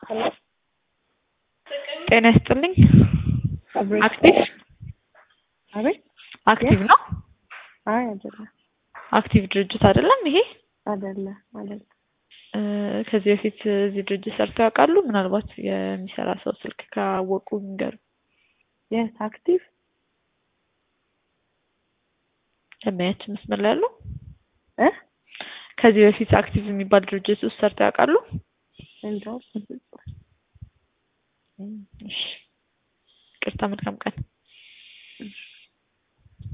ጤና ይስጥልኝ። አብሬ አክቲቭ አቤት አክቲቭ ነው። አይ አይደለም አክቲቭ ድርጅት አይደለም ይሄ። አይደለም አይደለም እ ከዚህ በፊት እዚህ ድርጅት ሰርተው ያውቃሉ? ምናልባት የሚሰራ ሰው ስልክ ካወቁ ይንገሩ። የስ አክቲቭ ደንበኛችን መስመር ላይ ያለው እ ከዚህ በፊት አክቲቭ የሚባል ድርጅት ውስጥ ሰርተው ያውቃሉ? እንደው እሺ፣ ቅርታ መልካም ቀን።